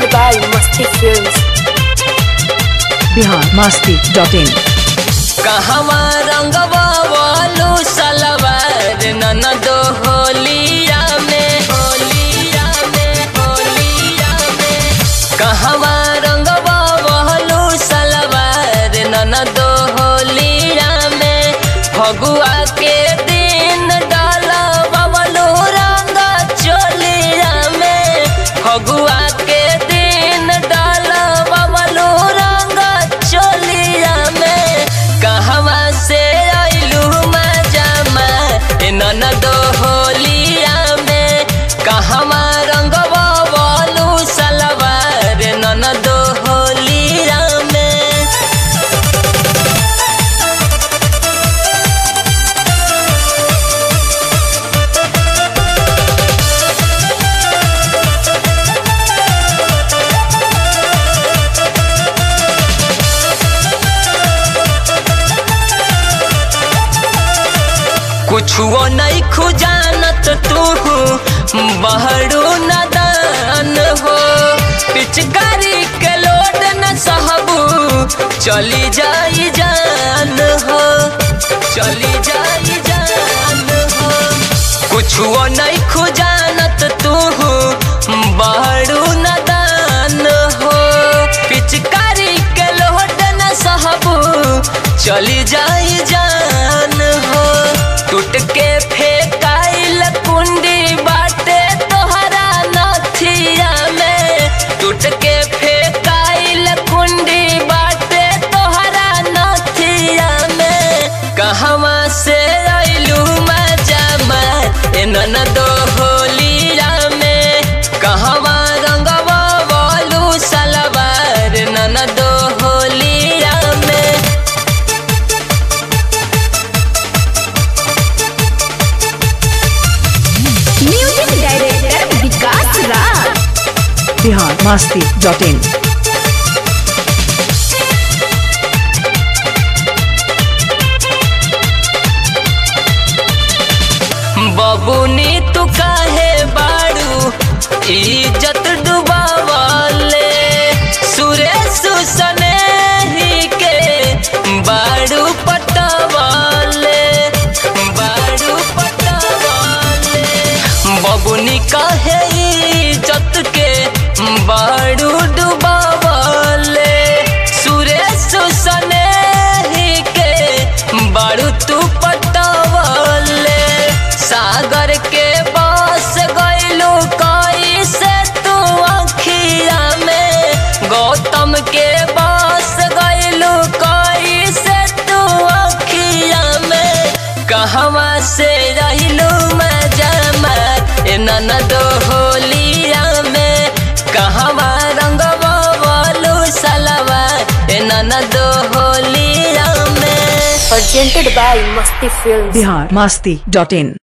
by Masti Films. Bihar Masti dot in कहवा रंगवा वालू सलवार ननद होलिया में होलिया में होलिया में कहवा रंगवा वालू सलवार ननद होलिया में फगुआ के दिन डाला बबलू रंग चोलिया में फगुआ के दिन डाला बबलू रंग चोलिया में कहवा से आइलू मजामा ए ननद होलिया में कहवा रंगवा बोलू सलवार ननद होलिया में कुछुओ नहीं खुजानत तू बहरू नदान हो पिचकारी के लोड न सहबू चली जाई जान हो चली जाई जान हो कुछुओ नहीं खुजानत तू बहरू नदान हो पिचकारी के लोड न सहबू चली जाई जान हो टूट के फेंकाइल कुंडी बाटे तोहरा नथिया में टूट के फेंकाइल कुंडी बाटे तोहरा नथिया में कहवा से आइलू मजा ए ननद होलिया में कहवा रंगवा बोलू सलवार ननद होलिया में music director Vikas Raj Bihar Masti dot in बबुनी तू काहे बाड़ू इज्जत डुबावाले सुरेश सने ही के बाड़ू पटवाले बाड़ू पटवाले बबुनी काहे इज्जत के बाड़ू डुबावाले सुरेश सने ही के बाड़ू तू पटवाले सागर के बस गइलू कई से तू अखिया में गौतम के बस गइलू कई से तू अखिया में कहवा से रहिलू मजा ए ननद होलिया में कहवा रंगवा बोलू सलवा ए ननद होलिया में Presented by Masti Films. Bihar Masti dot in